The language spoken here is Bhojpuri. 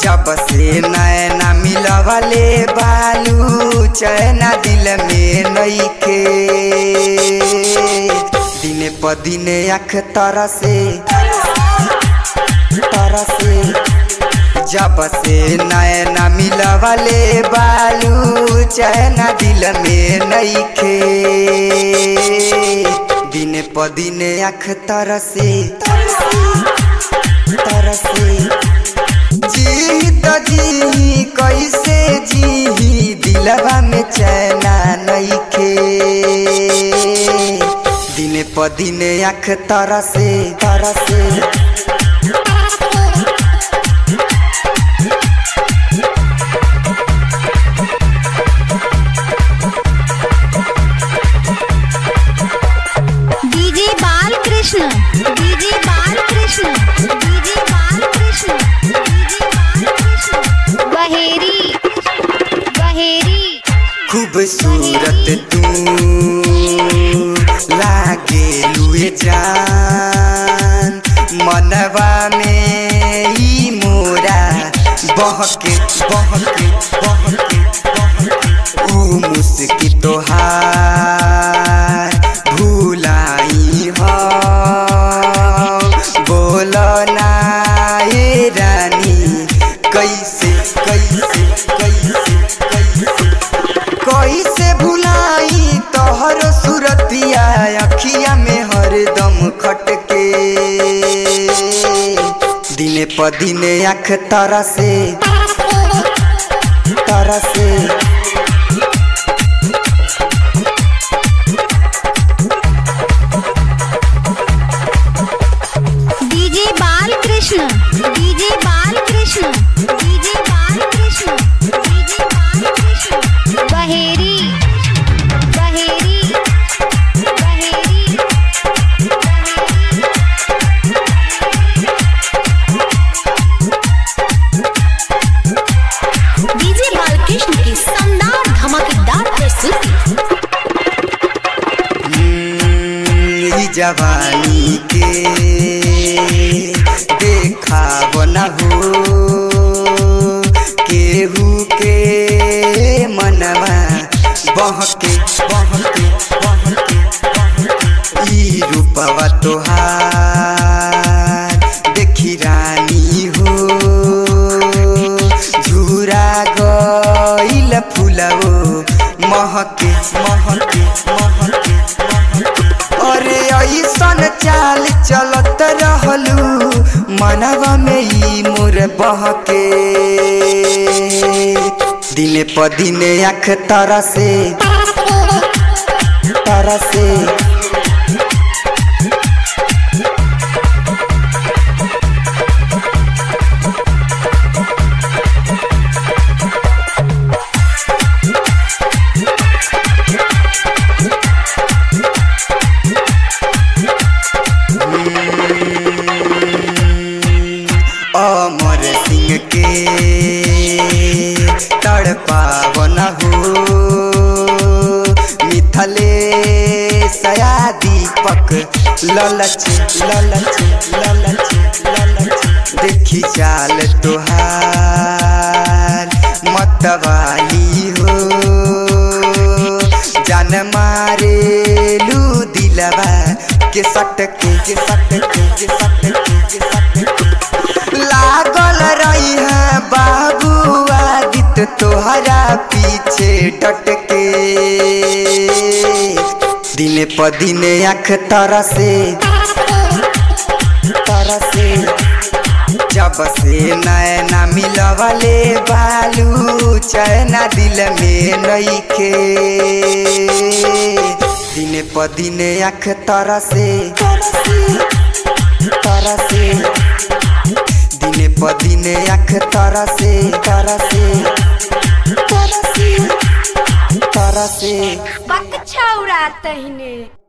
जब से नैना मिलवले बालू चैना दिल में नईखे दिने प दिने आँख तरसे तरसे जब से नैना मिलवले बालू चैना दिल में नईखे दिने प दिने आँख तरसे तरसे जी त जी कैसे जी दिलवा में चैना नईखे दिने प दिने आँख तरसे तरसे DJ Balkrishna DJ Balkrishna DJ Balkrishna DJ Balkrishna बहेरी बहेरी खूबसूरत तू लागे लुए जान मनवा में ई मोरा बहके बहके बहके बहके ऊ मुस्की तोहार भूलाई हो बोल ना ए रानी कैसे कैसे कैसे कैसे कैसे भुलाई तोहर सुरतिया अखिया में हरदम खटके दिने प दिने आँख तरसे तरसे DJ Balkrishna DJ Balkrishna DJ Balkrishna DJ Balkrishna बहेरी बहेरी बहेरी डीजे बालकृष्ण की शानदार धमाकेदार प्रस्तुति हम्म, ई जवानी के देखा बना हो केहू के मनवा बहके बहके बहके बहके ई रूपवा तोहार देखी रानी हो झूरा गइल फुलवो महके महके महके महके अरे ऐसन चाल चलत रहलू मनवा में ई मोर बहके दिने प दिने आँख तरसे तरसे अमर सिंह के तड़पावन हो मिथले सया दीपक ललच ललच ललच ललच देखी चाल तोहार मतवाली हो जान मारे लू दिलवा के सटके के सटके के सटके के सटके लागल रही है बाबू आदित्य तोहरा पीछे डटके दिने प दिने आँख तरसे तरसे जब से नैना मिलवले बालू चैना दिल में नईखे दिने प दिने आँख तरसे तरसे दिने प दिने आँख तरसे तरसे तरसे तरसे बक छौरा तहिने